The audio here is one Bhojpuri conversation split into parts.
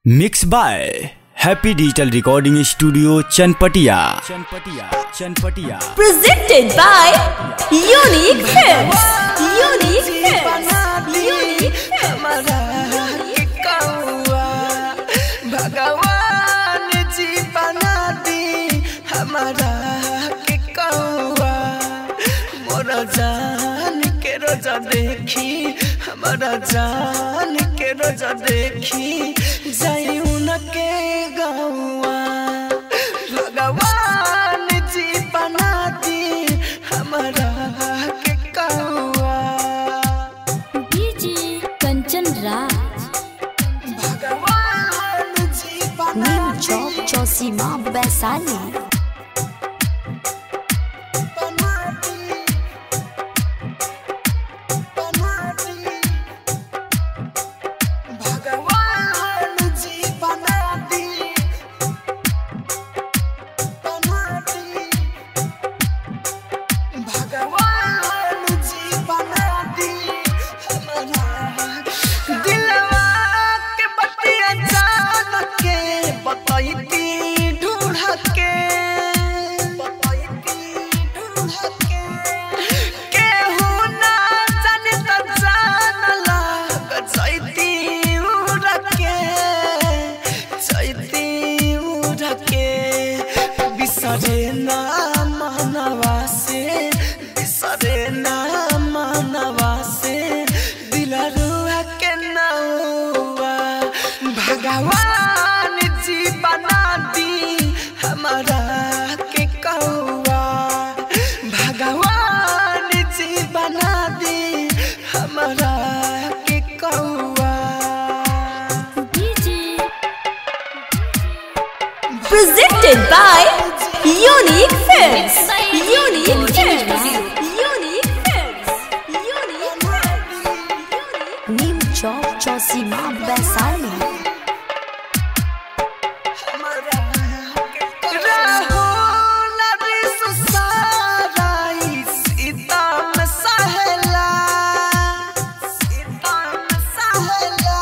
Mix by happy digital recording studio Chanpatiya Chanpatiya Chanpatiya presented by Unique Films. Unique Films. Unique हमारा के कौआ भगवान जी बना दी हमारा के कौआ मोर जान के रोजा देखी हमारा जान के रोजा देखी जाई उनके गौआ भगवान जी बना दी हमारा के कौआ DJ Kanchan Raj. भगवान जी बना New Job Chosima Baisali. बना दी बना दी भगवान जी बना दी बना दी भगवान जी बना दी हमारा दिलवा के बतिया जान के बतैती ढूंढ के बतैती ढूंढ के केहू ना जाने त जान लाग जैती उड़ के जैती उड़ के बिसरे ना मानवा से बिसरे ना मानवा से दिलरुआ के नौआ भगवान जी बना दी हमारा के कौआ भगवान जी बना दी हमारा के कौआ DJ. Presented by Unique Films. Unique Films. Unique Films. Unique Films. New Job Chosima Baisali. Rahul रिसुसाराई सीताम सहेला सीताम सहेला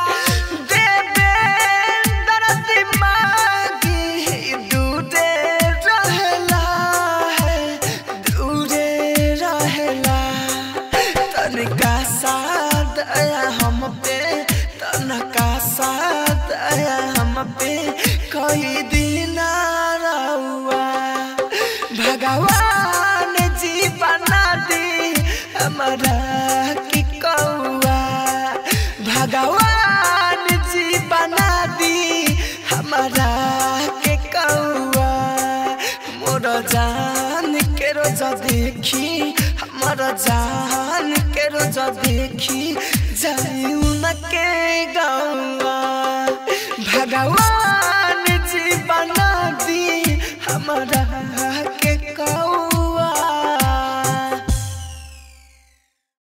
देवेंद्र दिमागी दूरे रहेला है दूरे रहेला तनिका साथ आया हम पे तनका साथ आया हम पे कोई दिन रहुआ भगवान जी बना दी हमारा की कौआ भगवान जी बना दी हमारा के कौआ मोर जान के रोजा देखी हमारा जान के रोजा देखी जान